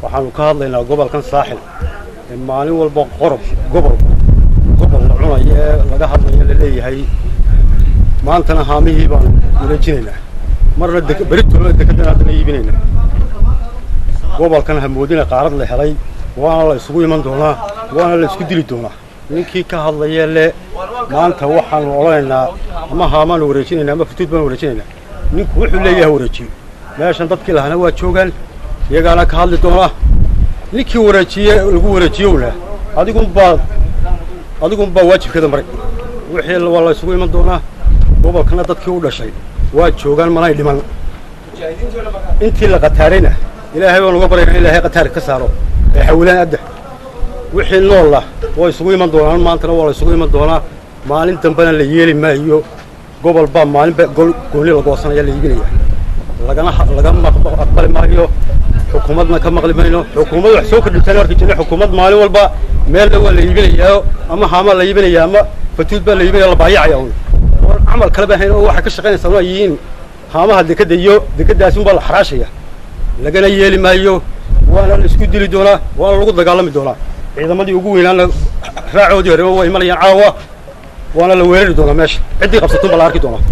waxaanu ka hadlaynaa gobolkan saaxil ee maalin walba qorob gobol gobol la cunayo ee laga hadlayo la leeyahay maantana haamihii baanu wareejinaynaa marna beritoola dekedana haddana iibinaynaa gobolkan hamoodina qaarad la helay waana la isugu iman doonaa waana la isku dili doonaa ninkii ka hadlaya le maanta waxaanu odhanaynaa ama haamaanu wareejinaynaa ama futuud baanu wareejinaynaa ninku wuxuu leeyahay wareejiyo meeshan dadkii lahana waa joogaan iyagaana ka hadli doonaa ninkii wareejiye lagu wareejiyowna adigunbaa adigunbaa waajibkeeda maray wixii waa la isugu iman doonaa gobolkana dadkii u dhashay waa joogaan manay dhiman intii la qataarayna ilaahay baan uga baryana ilaahay qataar ka saaro ee xawilaan adda wixii noolla waa isugu iman doonaan maantana waa la isugu iman doonaa maalin dambena la yeeli maayo gobol baa maalinba gooni la goosanaya la iibinaya lagana laga aqbali maayo xukuumadna ka maqli mayno xukuumad wax soo kordhibtaan arki jirnay xukuumad maalin walba meelna waa la iibinayaa ama haamaa la iibinaya ama fatuud baa la iibinaya la baayacaya un oo camal kale ba hayn oo waxay ka shaqaynaysaa waa yihiin haamaha dekadda iyo dekaddaasi unbaa la xaraashaya lagana yeeli maayo waana la isku dili doonaa waana lagu dagaalami doonaa ciidamadii ugu weynaana raacoodii horeba waa imanayaan caawa waana la weerari doonaa meesha ciddii qabsatun baa la arki doonaa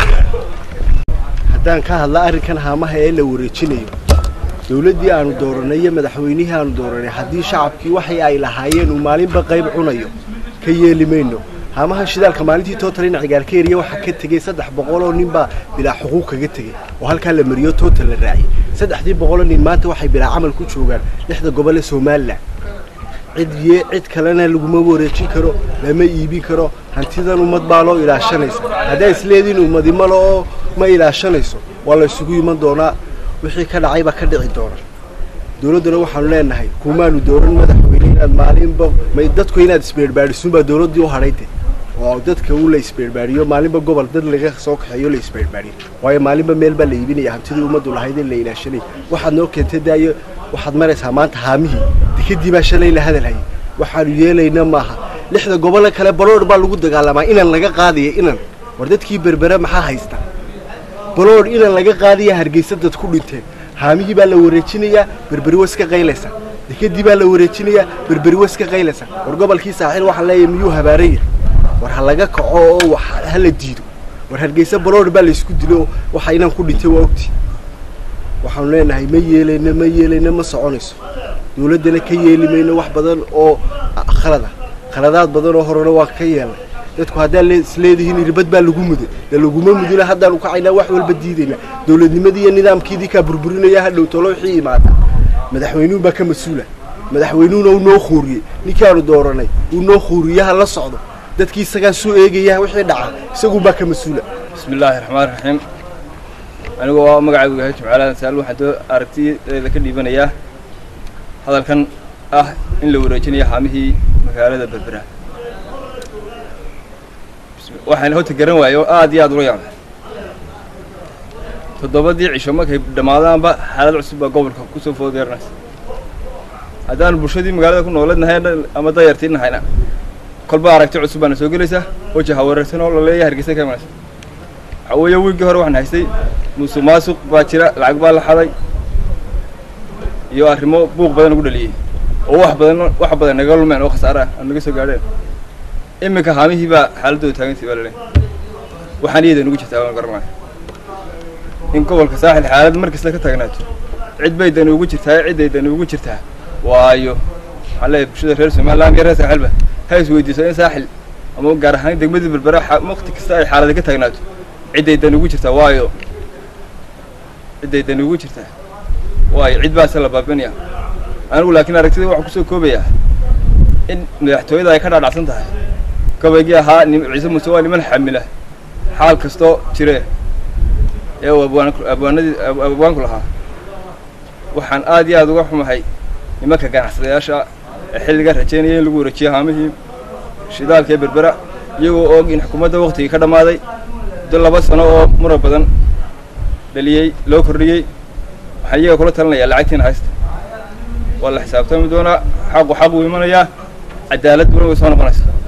haddaan ka hadla arrinkan haamaha ee la wareejinayo dawladdii aanu dooranay iyo madaxweynihii aanu dooranay haddii shacabkii waxay ay lahaayeen uu maalinba qayb cunayo ka yeeli mayno haamaha shidaalka maalintii totalina cigaarkeeriya waxaa ka tegey saddex boqol oo nin baa bilaa xuquuq kaga tegey oo halkaa la mariyo total la raaciyey saddexdii boqoloo nin maanta waxay bilaa camal ku joogaan lixda gobol ee somalilan cid ye cid kalena laguma wareejin karo lama iibin karo hantidan ummad baa loo ilaashanaysa haddaa isleediin ummadi malo oo ma ilaashanayso waa la isugu iman doonaa wixii ka dhacay baa ka dhici doona dawladduna waxaanu leenahay kumaanu dooran madaxweyne inaad maalinba ma dadku inaad isbeerbaadhisunbaa dawladdii u hadhayde oo dadka u la isbeerbaadhiyo maalinba gobol dad laga soo kaxeeyo la isbeerbaadhiyo waayo maalinba meel baa la iibinaya hantidii ummaddu lahayd in la ilaashanay waxaad noo keentay daayo waxaad maraysaa maanta haamihii dekadii baa shalay la hadalhayay waxaanu yeelayna maaha lixda gobole kale baloodh baa lagu dagaalamaa inan laga qaadaya inan war dadkii berbere maxaa haysta baloodh inan laga qaadaya hargeysa dad ku dhinteen haamihii baa la wareejinayaa berberi wa iska qaylaysa dekadii baa la wareejinayaa berberi wa iska qaylaysa war gobolkii saaxiil waxaan leeyahay miyuu habaaraya war ha laga kaco oo wax ha la diido war hargeysa baloodh baa laysku dilo waxa inan ku dhintay waa ogti waxaanu leenahay ma yeelayno ma yeelayno ma soconayso dawladdana ka yeeli mayno wax badan oo khalada khaladaad badan oo horena waa ka yeelnay dadku haddaa isleedihiin irbad baa lagu muday de laguma mudina haddaanu kacaynaa wax walba diidaynaa dawladnimadii iyo nidaamkiidii kaa burburinaya hadhow tolo wixii imaada madaxweynuhu baa ka mas-uula madaxweynuhuna uu noo khuuriyey ninkaanu dooranay uu noo khuuriye ha la socdo dadkii isagaa soo eegaya wixii dhaca isagun baa ka mas-uula bismi illaahi raxmaan raxiim anigu waa magacaygu yahay jimcaaladan saal waxaan doo aragtideeda ka dhiibanayaa hadalkan ah in la wareejinayo haamihii magaalada berbera waxaan horta garan waayey oo aad iyo aad ula yaabay toddobadii cisho markay dhammaadaanba xaalad cusub baa gobolka kusoo foodeernaysa haddaanu bulshadii magaalada ku nooladnahay ama dayartii nahayna kolba aragti cusub baana soo gelaysa weji hawareersan oo laleeyahay hargeysa ka imanaysa waxaa weeye wiilkii hore waxaan haystay musuq maasuq baa jira lacag baa la xaday iyo arrimo buuq badan ugu dhaliyey oo wax badan wax badan naga lumeen oo khasaare ah aan naga soo gaadheen iminka haamihii baa xaaladooda taagantay baa laleeyahay waxaan iyada nugu jirtaa waan garanaya in gobolka saaxil xaalad mar kasta ka taagnaato cid bay dani ugu jirtaa cidday dani ugu jirtaa waayo waxaan leeyahay bulshada reer somaliland iyo reer saaxilba ha is weydiiso in saaxil ama gaar ahaan degmadii berbera waqti kasta ay xaalada ka taagnaato cidday dani ugu jirtaa waayo cidday dani ugu jirtaa waayo cid baase la baabinaya anigu laakiin aragtida waxaan kusoo koobayaa in madaxtooyada ay ka dhaadhacsan tahay gabaygii ahaa ciise muuse waa niman xamila xaal kastoo jire ee uu abwaanadii abwaanku lahaa waxaan aad iyo aad uga xumahay nimanka ganacsadayaasha ee xilliga rajaynaya in lagu wareejiyo haamihii shidaalka ee berbera iyagoo og in xukuumadda waktigii ka dhammaaday muddo laba sano oo muran badan dhaliyey loo kordhiyey waxaan iyaga kula talinayaa lacagtiina haysta waa la xisaabtami doonaa xaqu xaq uu imanayaa cadaaladuna way soo noqonaysaa